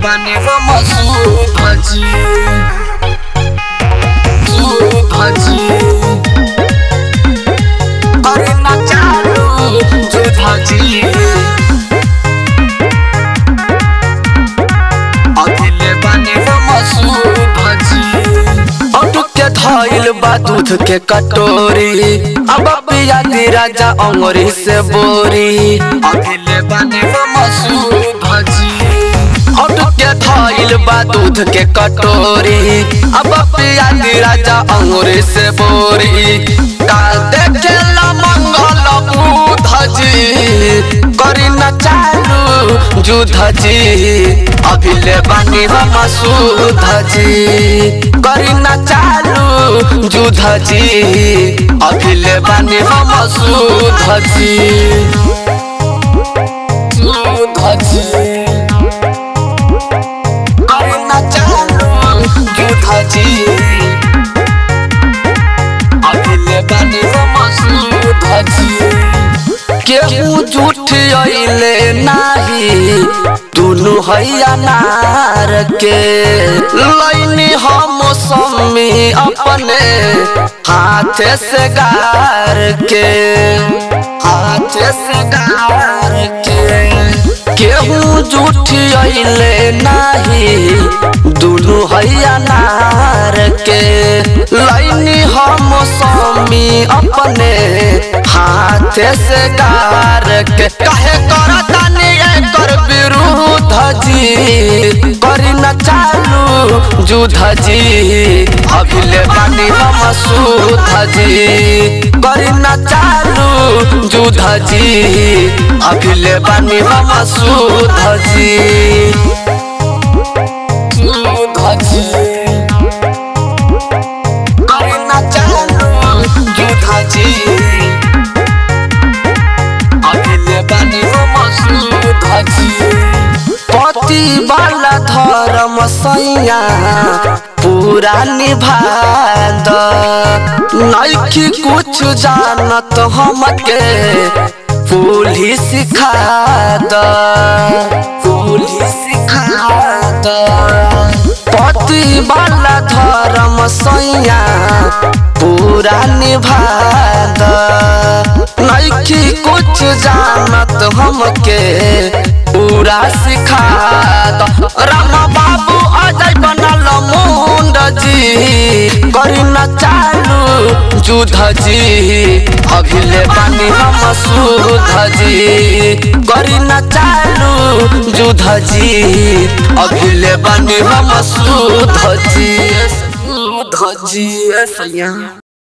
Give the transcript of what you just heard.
बानी हम सुधजी सुधजी करे ना चालू सुधजी अकेले बानी हम सुधजी अटुक के धइल बा दूध के कटोरी अब पिया दी राजा अंगुरी से बोरी अकेले बानी हम सुधजी अटुक के धइल बा दूध के कटोरी अब पिया दी राजा अंगुरी से बोरी का देखेला मंगल बुध जी करी न चालू जुध जी अभिले बानी हम सुध जी करी न चालू जुध जी अभिले बानी हम सुध जी सुध जी करी न चालू जुध जी अभिले बानी हम सुध जी केहू झूठ अइले नाही दुनु हैया नार के लैनी हम सम्मी अपने हाथ से गार के हाथ से गार के केहू झूठ अइले नाही दुनु हैया नार के लैनी हम सम्मी अपने हाथ से गार के कहे करतानी एकर विरुद्ध जी करी न चालू जुध जी अभिले बानी हम सुध जी करी न चालू जुध जी अभिले बानी हम सुध जी सुध जी करी न चालू जुध जी अभिले बानी हम सुध जी पति वाला धर्म सैया पूरा निभाद नैखी कुछ जानत हमके पुलिस सिखा द पुलिस सिखा द पति वाला धर्म सैया पूरा निभाद नैखी कुछ जानत हमके पूरा सिखा द राम बाबू अजय बनल मुंड जी करी न चालू जुध जी अभिले बानी हम सुध जी करी न चालू जुध जी अभिले बानी हम सुध जी सुध जी सैया